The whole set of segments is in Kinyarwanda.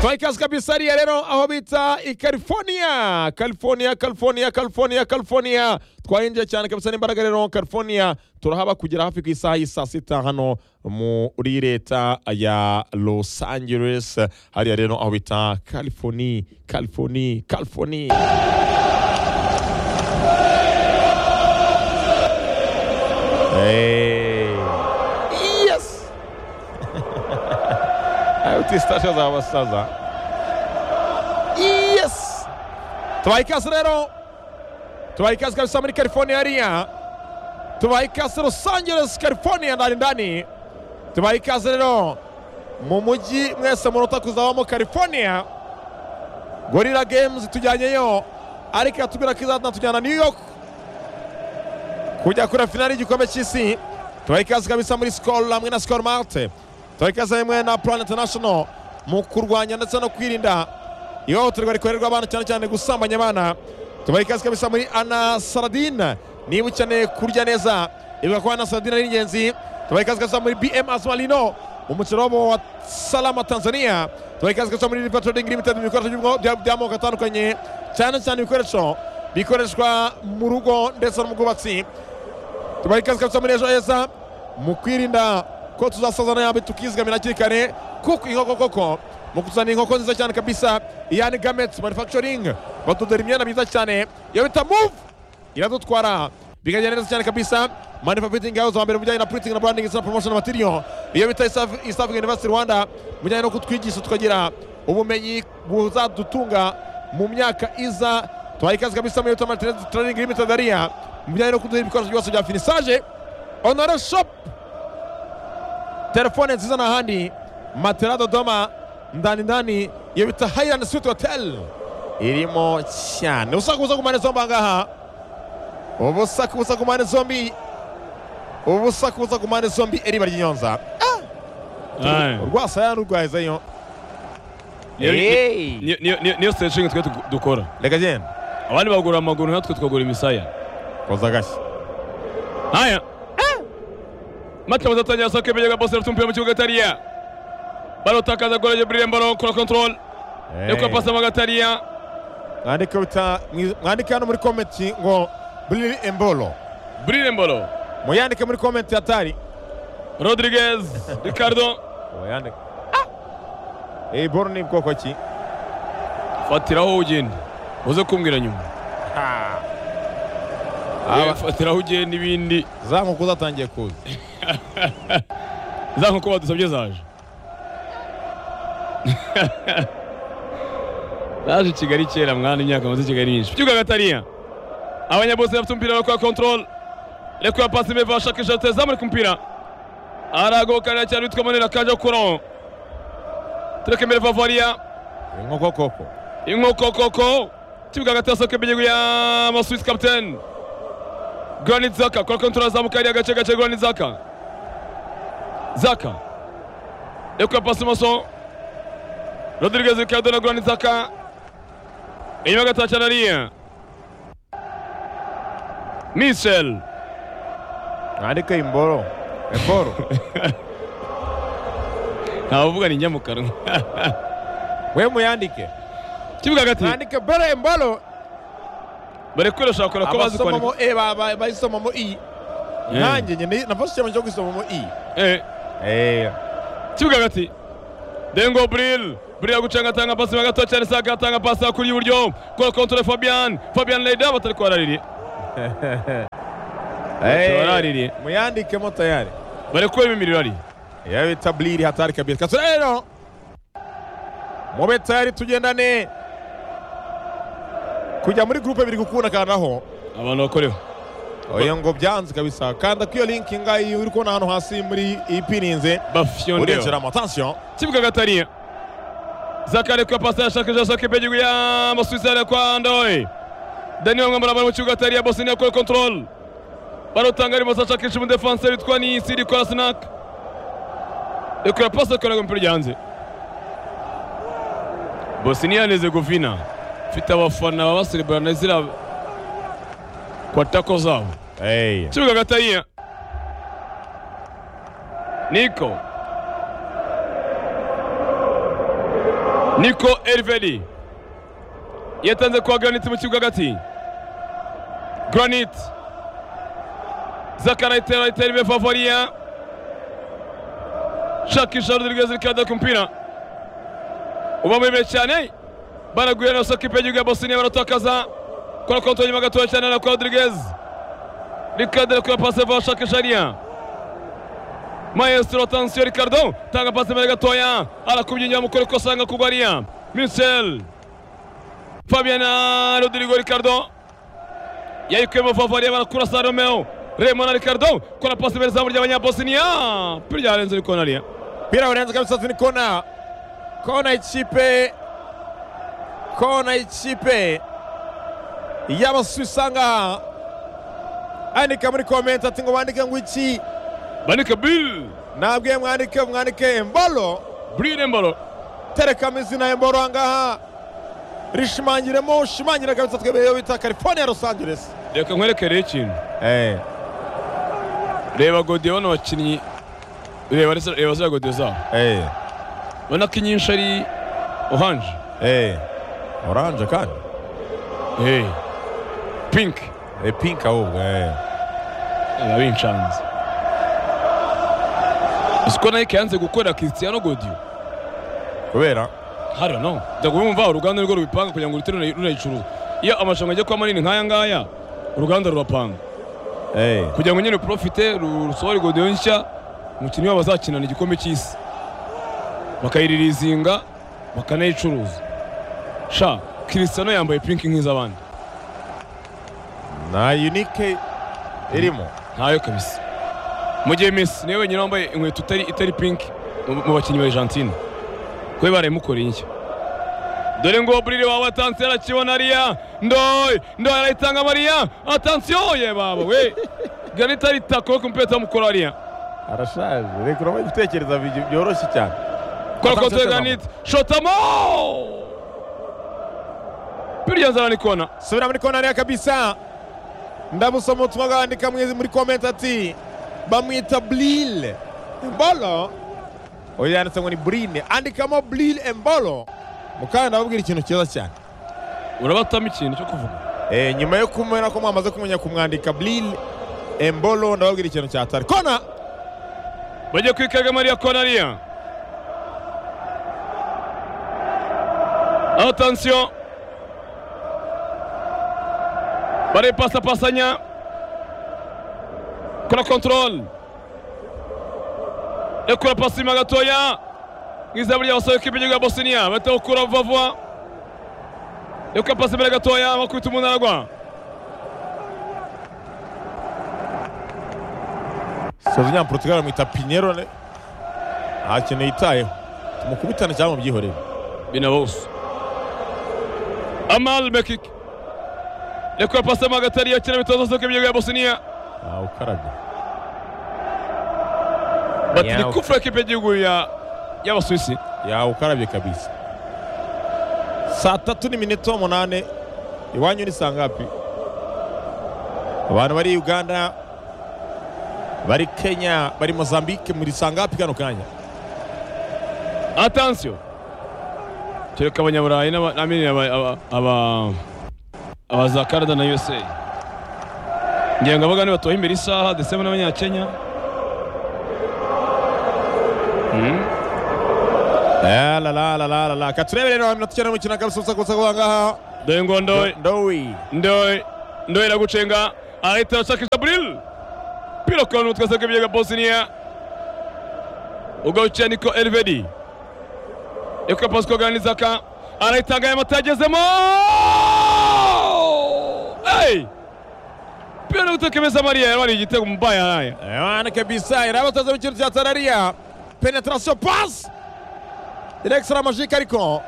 twaha ikaze kabisariya rero aho bita i california california california california california twahinjiye cyane kabisa n'imbaraga rero california turahaba kugera hafi ku isaha y'i saa sita hano muri leta ya los angeles hariya rero aho bita california california california Hey. Yes! Ayo tistasha z'abasaza. Yes! Tubaha ikaze rero. Tubaha ikaze kabisa muri California hariya. Tubaha ikaze Los Angeles, California ndani ndani. Tubaha ikaze rero. Mu mujyi mwese munota kuzabamo California. Gorilla Games tujyanyeyo. Ariko yatubwira ko izatujyana New York kujya kure finali y'igikombe cy'isi tubaha ikaze kabisa muri sikoro hamwe na sikoro marite tubaha ikaze hamwe na purani intanashono mu kurwanya ndetse no kwirinda ihohoterwa rikorerwa abana cyane cyane gusambanya abana tubaha ikaze kabisa muri ana saradine niba ukeneye kurya neza ibuka ko ana saradine ari ingenzi tubaha ikaze kabisa muri bm azumarino mu mukino wabo wa salama tanzania tubaha ikaze kabisa muri riva turodingi limitedi mu bikoresho by'ubwo- bya- by'amoko atandukanye cyane cyane ibikoresho bikoreshwa mu rugo ndetse no mu bwubatsi tubaha ikaze kabisa muri ejo heza mu kwirinda ko tuzasazana yambi tukizigamira hakiri kare kuko inkoko koko mu kuzana inkoko nziza cyane kabisa iyani gameti manufacturing batudora imyenda myiza cyane iyo bita move iradutwara bikagenda neza cyane kabisa manifa fitingi house wa mbere mu bijyanye na printing na branding ndetse na promotion material iyo bita East- East African University Rwanda mu bijyanye no kutwigisha tukagira ubumenyi buzadutunga mu myaka iza tubaha ikaze kabisa muri Yotam Trading Limited ariya mu bijyanye no kuduha ibikoresho byose bya finissage onore shop telefone nziza n'ahandi matera dodoma ndani ndani iyo bita hayirani switi hoteli irimo cyane ubusaku busa ku mpande zombi aha ngaha ubusaku busa ku mpande zombi ubusaku busa ku mpande zombi eriba ry'inyonza Aye. urwasaya n'urwahezayo Niyo- Hey. niyo- niyo- niyo- niyo stretching twe tu- dukora reka genda abandi bagura amaguru natwe twagura imisaya koza agashyi haya mata mazatangira sako ibigega bose rafite umupira mu kibuga atariya barotakaza gora jibril mbaro kora control yakora pasi mu gatariya mwandike bita mwandike hano muri komenti ngo buriri embolo bril mbaro muyandike muri komenti atari rodriguez ricardo muyandike iyi boro ni bwoko ki fatiraho ugenda uze kumbwira nyuma Aba- Eh, fatiraho ugenda n'ibindi za nkoko zatangiye kuza za nkoko badusabye zaje zaje i kigali kera mwana imyaka maze i kigali myinshi ikibuga gatariya abanyabose bafite umupira bakora control reka ya pasi beva shakishatse zamurika umupira aragokanira cyane witwa manera kaje kuro tureke imbere vavariya inkoko koko inkokokoko ikibuga hagati ya soke y'igihugu y'amaswisi kapitene granit zaka kora kontora azamuka hariya gace gace granit zaka zaka reka pasi imoso rodriguez ricardo na granit zaka inyuma gato cyane hariya michel mwandike imboro emboro ntawe uvuga ni nyamukanwa we muyandike ikibuga hagati mwandike boro emboro bari kwirashaka kora ko bazi kwandika abasomamo e ba- ba- bayisomamo i Eh. nanjye nyine nafashe icyemezo cyo kwisomamo i Eh. kibuga hagati dengo buril buril gucanga atanga pasi hagati cyane saka atanga pasi kuri iburyo kora kontore fabian fabian leyda batari kwaraririye baraririye muyandikemo tayari bari kubera imimiriro ari iyo bita buriri hatari kabiri kaso rero mube tayari tugendane kujya muri gurupe biri gukunda kandaho abantu bakoreho oya ngo byanze kabisa kanda kwiyo linki ngayi uri kubona hano hasi muri iyi pininze bafyondeo urengeramo atansiyo kibuga hagati hariya zakare kwa pasi yashaka jashaka ibyo gihugu y'amasuwisi hariya kwa ndoye daniel mwambara bari mu kibuga hagati hariya bose niyo kora kontorol barutanga arimo ashakisha umudefanse witwa ni siri kora sinaka rekura pasi akora umupira ryanze bosiniya hezegovina ifite abafana baba baserebana ziriya kwatako zabo kibuga hagati hariya niko niko eriveri yatanze kwa granite mu kibuga hagati granite zaka arayitera arayitera ibe favoriya shakisha rodriguez ariko arajya ku mupira uba muremure cyane baraguye na soko ipe y'igihugu ya bosiniya baratakaza kora konti inyuma gatoya cyane na kwa rodriguez ricardo ariko pase vuba shakisha ariya maestro atansiyo ricardo tanga pase imbere gatoya arakubye inyuma mukora ko asanga kugwa ariya michel fabian na rodrigo ricardo yayikuyemo favoriya barakura sa romeo remo na ricardo kora pase imbere izamu ry'abanyabosiniya pira ryarenze ariko nariya Mpira unaanza kabisa ni kona. Kona ichipe. Kona ichipe. Yabasuisanga. Andika muri comment ati ngo bandike ngo iki bandika bill nabwiye mwandike mwandike Embolo brine mbalo tereka amazina ya Embolo angaha rishimangiremo ushimangire kabisa twebeye iyo bita California Los Angeles reka nkwerekereho ikintu eh reba godiyo bano bakinnyi reba reza- reba ziriya godiyo zabo eh ubona ko inyinshi ari oranje eh orange kandi hey. pink eh pink ahubwo eh biba bincanze uzi ko nike yanze gukorera Cristiano godiyo kubera hariya no jya kubimva uruganda nirwo rubipanga kugira ngo ruhite runa- runayicuruza iyo amarushanwa ajya kuba manini nk'aya ngaya uruganda rurapanga eh kugira ngo nyine profite ru- rusohore godiyo nshya umukinnyi wabo azakinana igikombe cy'isi bakayiririzinga bakanayicuruza sha Cristiano yambaye pinki nk'iz'abandi na unique irimo ntayo kabisa mu gihe Messi niwe wenyine wambaye inkweto itari itari pinki mu mu bakinnyi ba Argentine kuko barayimukoreye inshya dore ngo burire wawe atansiyo arakibona ariya ndoye ndoye arayitanga mariya atansiyo ye baba we ganita aritako ku mupira atamukora ariya arashaje reka urabona ibitekerezo bi- byoroshye cyane Kora Atansiyo kote Shyogamo. ganita shotamo birya nzara ni kona subira muri konari ya kabisa ndabusoma ubutumwa bwandika mwizi muri komenti ati bamwita blile embolo uyu yanditse ngo ni burine andikamo blile embolo mukanya ndababwira ikintu cyiza cyane urabatamo ikintu cyo kuvuga Eh, nyuma yo kumena ko mwamaze kumenya kumwandika blile embolo ndababwira ikintu cyatari kona bagiye kwikaga mariya kona ariya atansiyo barayipasapasanya kora kontorole ekura pasi inyuma gatoya mwiza burya basaba ikipe y'igihugu ya bosiniya bahita gukura vuba vuba ekura pasi imbere gatoya bakubita umuntu aragwa soza nyamuportugali bamwita pinyerone nta kintu yitayeho tumukubitane cyangwa mubyihorere Binabahusu. Amal Mekik. Rekura pasi mu hagati ariyo akina bitoza soka ibyo ya Bosnia. ntawe ukarabye Bati ni Yaw. kufura kipe y'igihugu ya y'Abasuwisi. yawe ukarabye kabisa saa tatu n'iminota umunani iwanyu ni saa ngapi abantu bari uganda bari kenya bari mozambique muri saa ngapi kano kanya Atansiyo. Kereka abanyaburayi n'aba- n'abamini aba aba- aba aba za Canada na USA. Ngira ngo abagani batoha imbere isaha ndetse n'abanyakenya. Hmm. La la la la la la la katurebere rero iminota icyenda mukino kabisa ubusa kubusa kuba ngaha Dore ngo ndoye. ndowi ndoye ndoye iragucenga ahita ashakisha buril pira kora n'utwe asabwa ibyaga bosiniya ugarukiye niko elvedi reka pasi koganizaka arayitanga aya mata yagezemo Hey! pira gutekemeza mariya yabari igitego mu baya haya Ewana kabisa irabatoza mu kintu cya tarariya penetration pass direkisora amajike ariko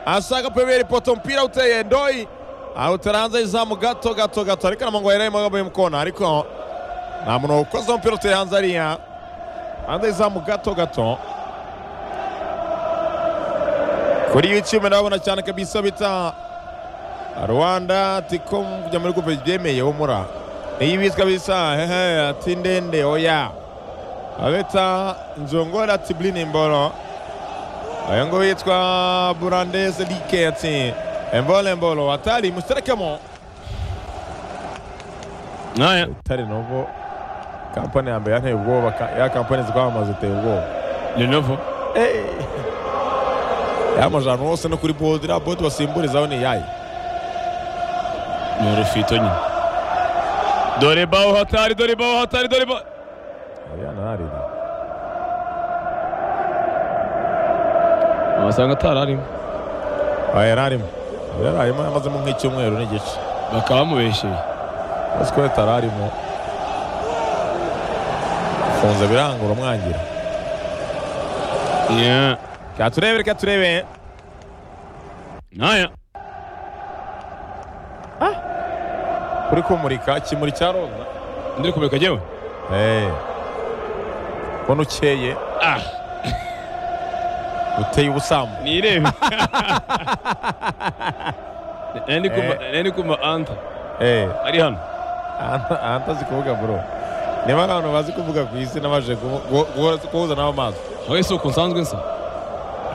asanga peberi poto umupira uteye ndoi awutera hanze y'izamu gato gato gato ariko namongo yaraye magambo y'umukona ariko nta muntu wakoze umupira uteye hanze ariya hanze y'izamu gato gato kuri YouTube ndabona cyane kabisa bita Rwanda tiko kujya muri kupe byemeye umura iyi bizwi bisa hehe ati ndende oya abeta nzongora ati blini mboro uyu nguyu yitwa burandeze riketsi embolo embolo atari musterekemo haya utari novo kampani ya mbere yanteye ubwoba ka- ya kampani zikwamamaza iteye ubwoba lenovo yamaje ahantu hose no kuri bodi iriya bodi basimburizaho ni iyayi ni urufito nyine dore baho hatari dore baho hatari dore baho yanarira wasanga atari arimo aya yararimo yararimo yamazemo nk'icyumweru n'igice bakaba bamubeshyeye uzi ko yatararimo afunze biranga uramwangira Yeah. reka turebe reka turebe haya kuri kumurika ikimuri cya roza ndiri kumurika jyewe eee ubona ukeye ah uteye ubusambo nirebe nari kumva- Eh. nari kumva anta eee ari hano ahanta azi kuvuga bro niba ari abantu bazi kuvuga ku isi n'abaje guhu- guhu- guhu- guhuza nabo amaso aho isi uko nsanzwe nsa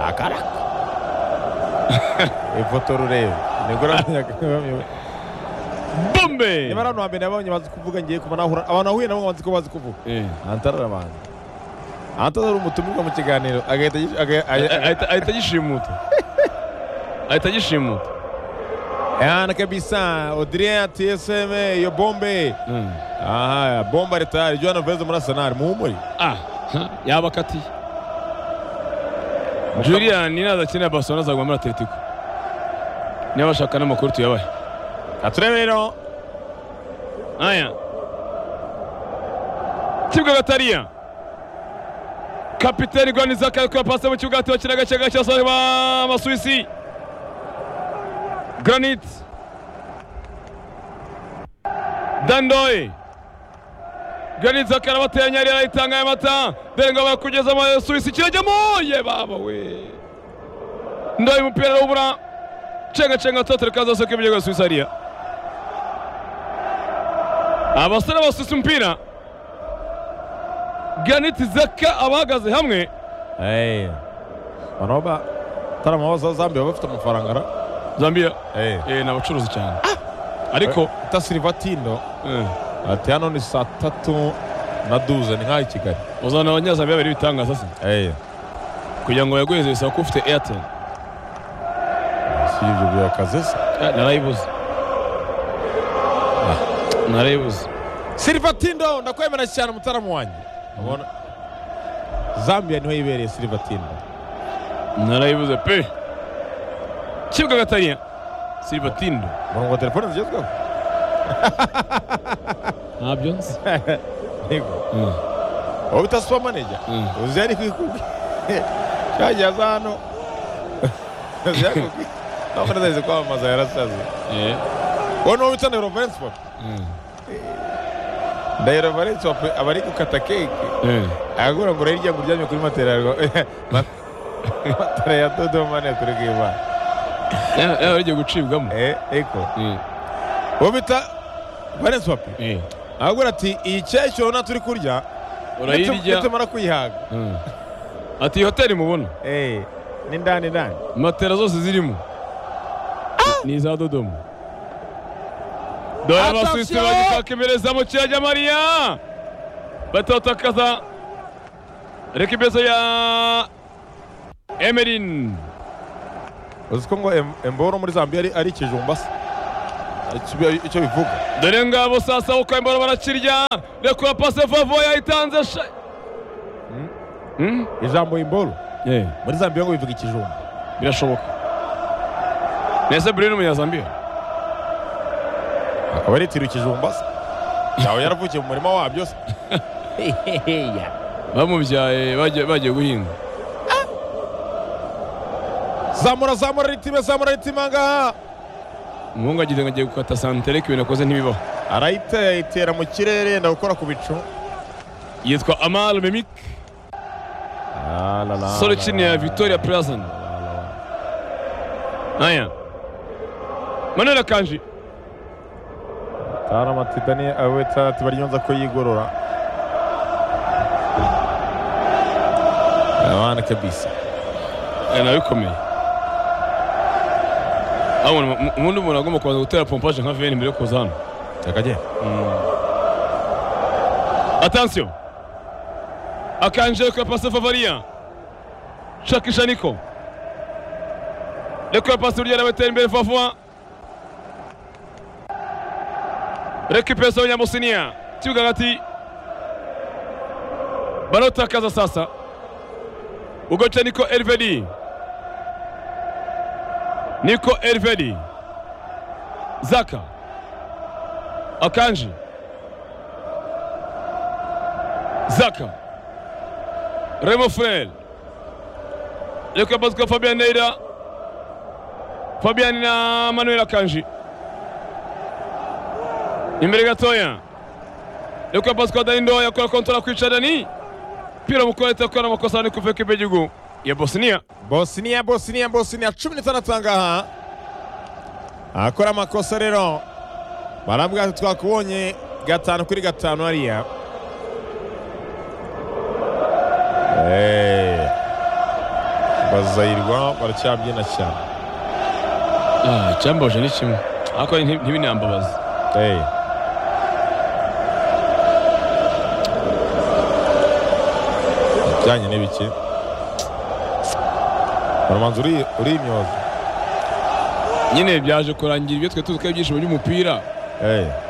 akaraka ifoto rurebe nibwo uramenyaga bombe niba ari abantu hambere nabonye bazi kuvuga ngiye kuva nahura abantu nahuye nabo bazi ko bazi kuvuga Eh. antara arabanza antara ari umutumirwa mu kiganiro agahita agisha- aga- Ah, aga- ah, ahita ahita agishimuta ahita agishimuta Yana kabisa Odria TSM iyo bombe Mm. aha bomba retari Joana Vez muri Arsenal muhumuri ah ha, yaba akatiye julian nazakina barcelona azaguma muri atletico niba bashaka n'amakuru tuyabahe aturebe rero aya kibuga gatariya kapiteni gwani zaka ariko yapase mu kibuga hagati bakina agace gace basore b'amasuwisi granite dandoye granite zaka arabateye nyari arayitanga ya mata dore ngo barakugeza amasuwisi kirajyamo ye baba we ndoye umupira arawubura cenga cenga totere kaza soke ibigega suwisi hariya abasore basusa umupira ganiti zaka abahagaze hamwe eh abantu ba tarama baza Zambia baba bafite amafaranga ara zambia eh eh, ni abacuruzi cyane ariko ta Silvatindo eh, ati hano ni saa tatu na duze ni nk'aho i Kigali uzana abanyazambiya babiri ibitangaza se eh kugira ngo bayaguheze bisaba ko ufite airtel si ibyo byakaze se Eh, narayibuze Ah, narayibuze Silvatindo ndakwemera cyane mutaramu wanjye ubona Zambia niho yibereye Silvatindo narayibuze pe kibuga gatanya silvatindo ubona ngo telefone zigezweho ntabyo nzi yego Mm, wowe bita super manager mm. uziya ni kwikubye cyagiye aza hano ziyakubye nawe neza kwamamaza yarasaze Eh, wowe niwo bita ndahiro valence papa mm, ndahiro valence papa aba ari gukata keke eh. agakura ngo urebe iryango uryamye kuri matera yarwa- ma- matera ya dodo mani ya kuri bw'imana Eh, eh, rigiye gucibwamo Eh, eko Eh, wowe bita valence papa eh. agakura ati iyi cyecyoro nta turi kurya urayirya nitumara kuyihaga Mm. ati iyi hoteli mubona Eh, ni ndani ndani matera zose zirimo ni iza dodomo dore Attention! abasuwisi bagishaka iperereza mu kiyaya mariya batotakaza rekibezo ya emerin uzi ko ngo em- emboro muri zambia ari- ari ikijumba se Icyo bi- icyo bivuga dore ngabo sasa uko imboro barakirya rekura pase vavo yayitanze sha Mm? ijambo imboro Eh, muri zambia ngo bivuga ikijumba birashoboka nese burino munyazambiya akaba aritira ikijumba se yawe yaravukiye mu murima wabyo se bamubyaye bagiye bagiye guhinga zamura zamura ritime zamura ritime ngaha umuhungu agize ngo agiye gukata santere ko ibintu akoze ntibibaho arayitera mu kirere yenda gukora ku bicu yitwa amal memik solo chini ya victoria plasan aya manuel akanji tara amatidani aweta ati baryonza ko yigorora abana kabisa eh, nayo ikomeye aho ubundi umuntu agomba kubanza gutera pompaje nka veni mbere yo kuza hano akagenda Attention Akanji kwa passe Favaria shakisha Niko Niko passe uliye anawetera imbere Fafwa Recupération ya Musinia kibuga hagati barotakaza sasa ugoca Niko Elvedi Niko Elvedi Zaka Akanji Zaka Remo Frel Yoko Pascal Fabian Neira Fabian na Manuel Akanji imbere gatoya Yoko Pascal Dani Ndoya akora kontora kwica Dani pira mukoreta akora amakosa Dani kuva ekipe y'igihugu ya Bosnia bosiniya bosiniya bosiniya cumi n'itandatu aha ngaha akora amakosa rero barambwira ati twakubonye gatanu kuri gatanu hariya Eh, bazayirwa baracyabyina cyane ah cyambaje ni kimwe ariko ntibinambabaza Eh, bijyanye n'ibiki baramanza uri uri imyoza nyine byaje kurangira ibyo twe tuzi ko ari ibyishimo by'umupira Eh,